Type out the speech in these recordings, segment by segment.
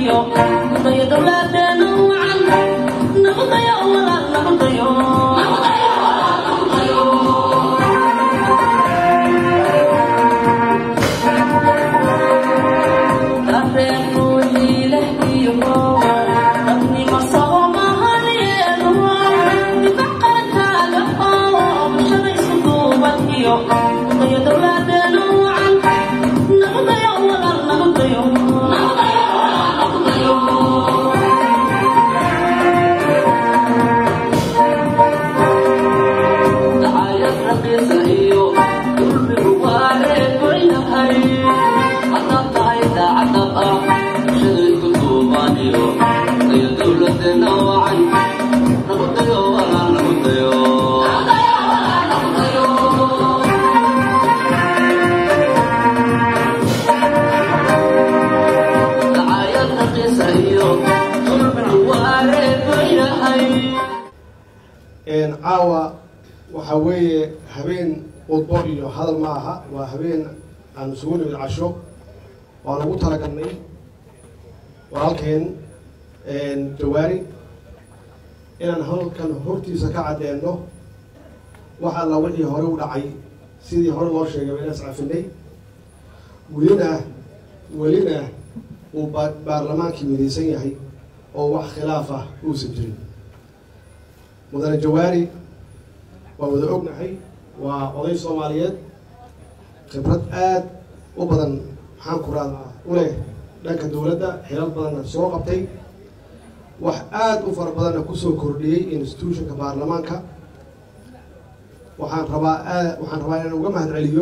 caawa waxaa weeye habeen udbo iyo hadal ma aha waa habeen aan isugu nimid casho waan ugu talagalnay walaalkeen jawaari inaan halkan hortiisa ka caddeeno wax alla wixii hore u dhacay sidii hore loo sheegay inaan iscafinay welina welina uu ba baarlamaankii midaysan yahay oo wax khilaaf ah uusan jirin mudane jawaari waa wada ognahay waa oday soomaaliyeed khibrad aad u badan maxaan ku radaa u leh dhanka dowladda xilal badanna soo qabtay wax aad u fara badanna kusoo kordhiyey institutionka baarlamaanka waxaan rabaa aad waxaan rabaa inaan uga mahad celiyo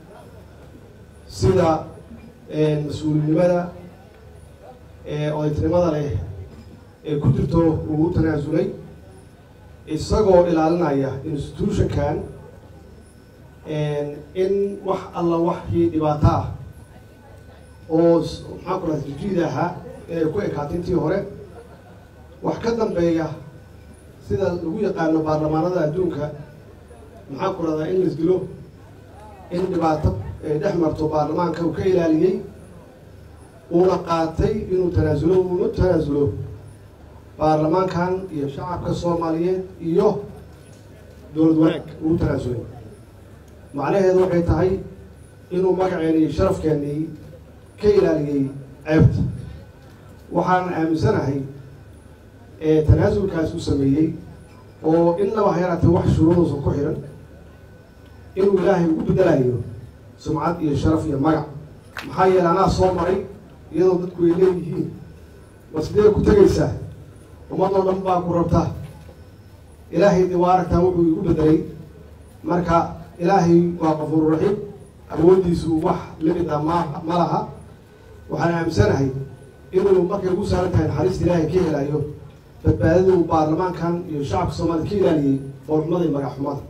sida mas-uulinimada odaytinimada leh ee ku jirto uu u tanaasulay isagoo ilaalinaya institutionkan in wax alla waxii dhibaato ah oo maxaan ku raha jijiid ahaa inay ku ekaatay intii hore wax ka dambeeya sida lagu yaqaano baarlamaanada adduunka maxaan ku rahdaa in laisdilo in dhibaato ay dhex marto baarlamaanka uu ka ilaaliyey uuna qaatay inuu tanaasulo uuna tanaasulo baarlamaankan iyo shacabka soomaaliyeed iyo dowlad wanaag uu tanaasulay macnaheedu waxay tahay inuu magaceeni iyo sharafkeennii ka ilaaliyey ceebta waxaan aaminsanahay ee tanaasulkaas u sameeyey oo in laba hayaraatee wax shuruuduusan ku xihan inuu ilaahay ugu bedelayo sumcad iyo sharaf iyo magac maxaa yeele anaa soo maray iyadoo dadku ay leeyihiin ma sidee ku tegaysaa ummadoo dhan baa ku rabta ilaahay de waa aragtaa wuxuu igu bedelay marka ilaahay waa qafuururaxiim awooddiisu wax limid ah ma ma laha waxaan aaminsanahay inuu markay ugu saaran tahay naxariista ilaahay ka helayo badbaadada uu baarlamaankan iyo shacabka soomaaliyed ka ilaaliyey foolxumada iyo magaxxumada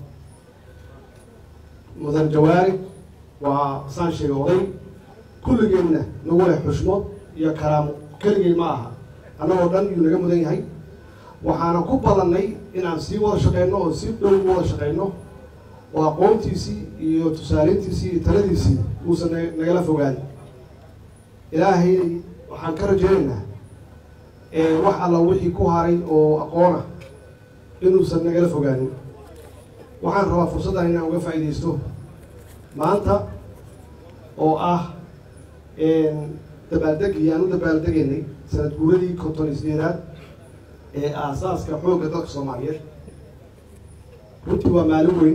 mudan jawaari waa saan sheegay oday kulligeenna nagu leh xushmood iyo karaamo keligeen ma aha annagoo dhan yuu naga mudan yahay waxaana ku badannay inaan sii wada shaqeyno oo si dhow u wada shaqeyno oo aqoontiisii iyo tusaaleyntiisii iyo taladiisii uusan na nagala fogaan ilaahay waxaan ka rajaynaynaa wax alla wixii ku haray oo aqoona inuusan nagala fogaanin waxaan rabaa fursaddan inaan uga faa'iidaysto maanta oo ah dabaaldegii aan u dabaaldegaynay sanad guuradii konton iyo sideedaad ee aasaaska xoogga dalka soomaaliyeed runtii waa maalin weyn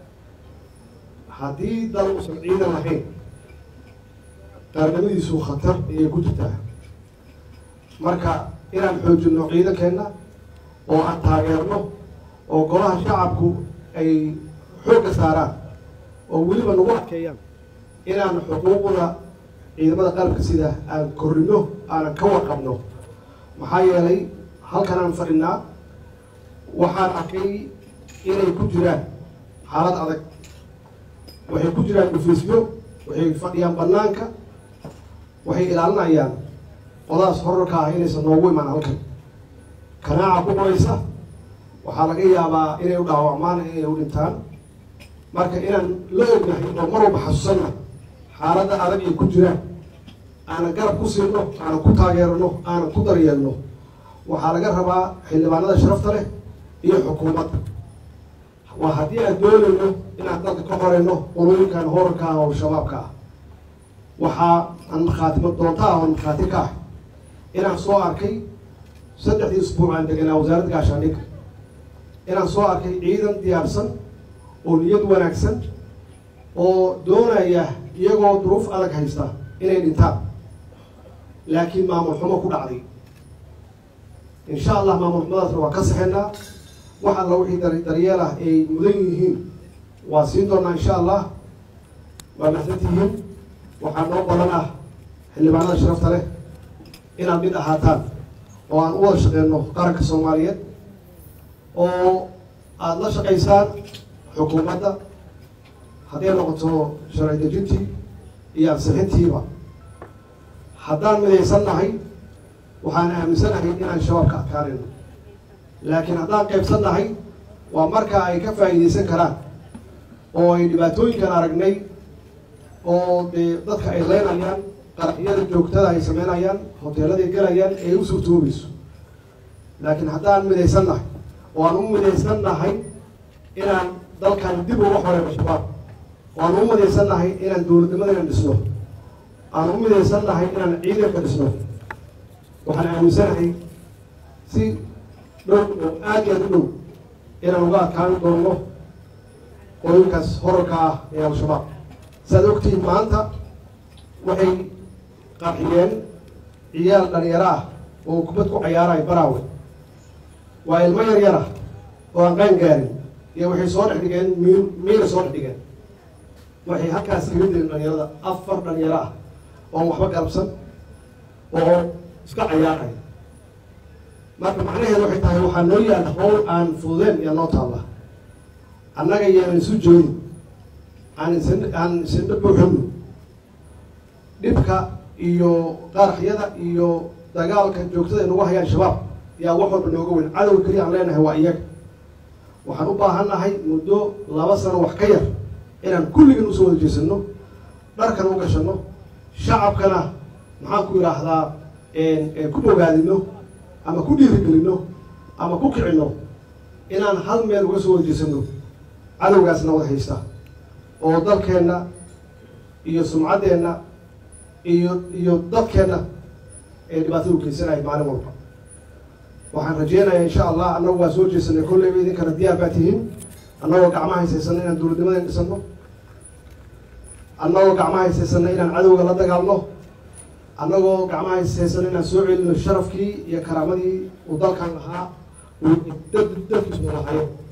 haddii dal uusan ciidan lahayn qaarnimadiisu khatar ayay ku jirtaa marka inaan xoojinno ciidankeenna oo aan taageerno oo golaha shacabku ay xoogga saaraan oo weliba nagu adkeeyaan inaan xuquuqda ciidamada qalabka sida aan korrino aanan ka warqabno maxaa yeelay halkan aan fadhinaa waxaan arkay inay ku jiraan xaalad adag waxay ku jiraan dhufiisyo waxay fadhiyaan banaanka waxay ilaalinayaan qodaas horarka ah inaysan noogu imaan halkan kanaaca ku qoraysa waxaa laga yaabaa inay u dhaawacmaan inay u dhintaan marka inaan la ognahay oo mar walba xasuusanna xaaladda adag ay ku jiraan aanan garab ku siino aanan ku taageerno aanan ku daryeelno waxaa laga rabaa xildhibaanada sharafta leh iyo xukuumadda waa haddii aan doonayno inaan dalka ka horeyno qolooyinkan horarka ah oo shabaabka ah waxaa aan markhaatimo doonta ah oo markhaati ka ah inaan soo arkay saddexdii isbuuc aan deganaa wasaaradda gaashaandhigga inaan soo arkay ciidan diyaarsan oo niyad wanaagsan oo doonaya iyagoo duruuf adag haysta inay dhintaan laakiin maamul xumo ku dhacday insha allah maamul xumadaasna waa ka saxeynaa wax alla wixii dar daryeel ah ay mudan yihiin waa siin doonaa insha allah waa maxsantihiin waxaa noo badan ah xildhibaanada sharafta leh inaad mid ahaataan oo aan u wada shaqeyno qaranka soomaaliyeed oo aada la shaqaysaan xukuumadda hadday noqoto sharci dejintii iyo ansixintiiba haddaan midaysan nahay waxaan aaminsanahay inaan shabaab ka adkaanayno laakiin haddaan qaybsan nahay waa markaa ay ka faa'iidaysan karaan oo ay dhibaatooyinkan aragnay oo dee dadka ay leynayaan qaraxyada joogtada ay sameynayaan hoteeladay gelayaan ee u suurtoobayso laakiin haddaan midaysan nahay oo aan u midaysan nahay inaan dalkan dib uga horeyno shabaab oo aan u midaysan nahay inaan dowladnimadana dhisno aan u midaysan nahay inaan ciidanka dhisno waxaan aaminsanahay si dhow oo aad iyo aad u dhow inaan uga adkaan doono qooyinkaas horarka ah ee al-shabaab saaad ogtihiin maanta waxay qarxiyeen ciyaal dhalinyaro ah oo kubad ku cayaarayo baraawe waa ilmo yar yar ah oo aan qaan gaarin iyo waxay soo dhex dhigeen miil miila soo dhex dhigeen waxay halkaas kaga dileen dhalinyarada afar dhalinyaro ah oon waxba garabsan oo iska cayaaraya marka macnaheedu waxay tahay waxaa noo yaal howl aan fududeen iyo noo taalla annaga yaanan isu jeedin aan isin aan isindha buuxino dhibka iyo qaraxyada iyo dagaalka joogtada ay nagu hayaan shabaab yaa wax walba nooga weyn cadowga keliya aan leenahay waa iyaga waxaan u baahan nahay muddo laba sano wax ka yar inaan kulligan usoo wada jeesano dharkan u gashano shacabkana maxaan ku idhaahdaa ku ogaadino ama ku dhiirigelino ama ku kicino inaan hal meel uga soo wada jeesano cadowgaasna wada haysta oo dalkeenna iyo sumcaddeenna iyo iyo dadkeenna ee dhibaatada u geysanaya maalin walba waxaan rajeynayaa insha allah annagu waa soo jeesanay kolleyba idinkana diyaar baa tihiin annagoo gacmaha haysaysana inaan dowladnimadan dhisano annagoo gacmaha haysaysana inaan cadowga la dagaalno annagoo gacmaha haysaysana inaan soo celino sharafkii iyo karaamadii uu dalkan lahaa uu dad dadkiisuna lahayo